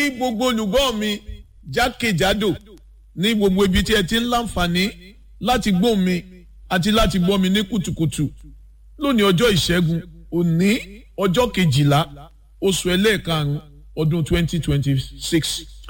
gbogbo olùgbọ́ mi jákèjádò ní gbogbo ibi tí ẹ ti ń láǹfààní láti gbọ́ mi àti láti gbọ́ mi ní kùtùkùtù lónìí ọjọ́ ìṣẹ́gun òní ọjọ́ kejìlá oṣù ẹlẹ́ẹ̀karùn-ún ọdún twenty twenty six.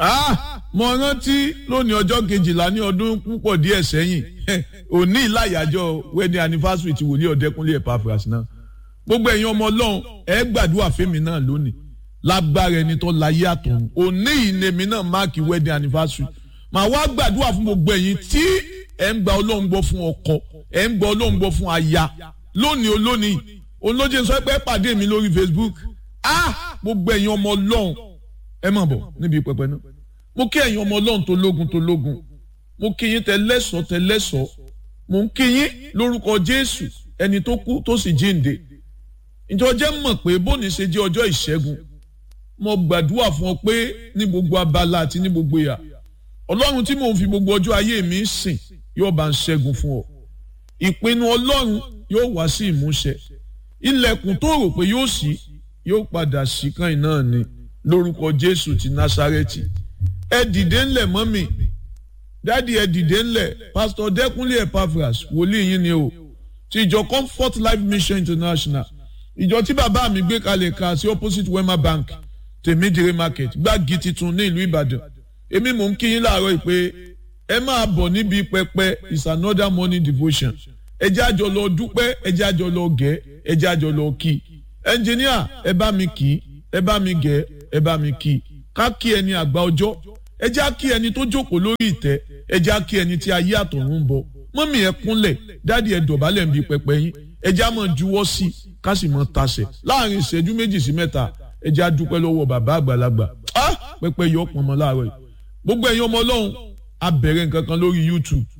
mo rántí lónìí ọjọ́ kejìlá ní ọdún púpọ̀ díẹ̀ sẹ́yìn òní ìlàyàjọ wedding anniversary ti wòlíì ọ̀dẹ́kúnlé Epaphras náà gbogbo ẹ̀yin ọmọ ọlọ́run ẹ gbàdúrà fẹ́mi náà lónìí lágbára ẹni tó láyé àtọ̀run òní ìnèmí náà máàkì wedding anniversary màá wá gbàdúrà fún gbogbo ẹ̀yin tí ẹ ń gba ọlọ́run gbọ́ fún ọkọ ẹ ń gba ọlọ́run gbọ́ fún aya lónìí olónìí olóje sọ pé pàdé mi lórí Facebook ah gbogbo ẹ̀yin ọmọ ọlọ́run ẹ má bọ̀ níbi pẹpẹ náà mo kí ẹ̀yin ọmọ ọlọ́run tó lógun tó lógun mo kí yín tẹlẹ́sọ̀ tẹlẹ́sọ̀ mo ń kí yín lórúkọ Jésù ẹni tó kú tó sì jíǹde ìjọ jẹ́ mọ̀ pé bóni ṣe jẹ́ ọjọ́ ìṣẹ́gun mo gbàdúrà fún ọ pé ní gbogbo abala àti ní gbogbo ìyà ọlọ́run tí mò ń fi gbogbo ọjọ́ ayé mi sìn yóò bá ń ṣẹ́gun fún ọ ìpinnu ọlọ́run yóò wá sí ìmúṣẹ ilẹ̀kùn tó rò pé yóò ṣí yóò padà ṣí kan náà ni lórúkọ jésù ti násárẹ́tì ẹ dìde ńlẹ̀ mọ́mì dádì ẹ dìde ńlẹ̀ pásítọ̀ dẹ́kunlé Epaphras wòlíì yín ni o ti ìjọ comfort life mission international ìjọ tí bàbá mi gbé kalẹ̀ ka sí opposite wema bank tèmídìrí market gbági titun ní ìlú ìbàdàn èmi mò ń kí yín láàárọ̀ pé ẹ máa bọ̀ níbi pẹpẹ is another morning devotion ẹ jẹ́ àjọ lọ dúpẹ́ ẹ jẹ́ àjọ lọ gẹ̀ ẹ jẹ́ àjọ lọ kí ẹnjìníà ẹ bá mi kí ẹ bá mi gẹ̀ ẹ bá mi kí ká kí ẹni àgbà ọjọ́ ẹ jẹ́ á kí ẹni tó jókòó lórí ìtẹ́ ẹ jẹ́ á kí ẹni tí ayé àtọ̀run ń bọ̀ mọ́mì ẹ kúnlẹ̀ dáàdi ẹ dọ̀bálẹ̀ ń bi pẹpẹ yín ẹ jẹ́ á mọ̀ juwọ́ sí i ká sì mọ̀ tasẹ̀ láàrin ìṣẹ́jú méjì sí mẹ́ta ẹ jẹ́ á dúpẹ́ lọ́wọ́ bàbá àgbàlagbà pẹpẹ yọ pọnmọ láàárọ̀ yìí gbogbo ẹ̀yin ọmọ ọlọ́run a bẹ̀rẹ̀ nǹkan kan lórí YouTube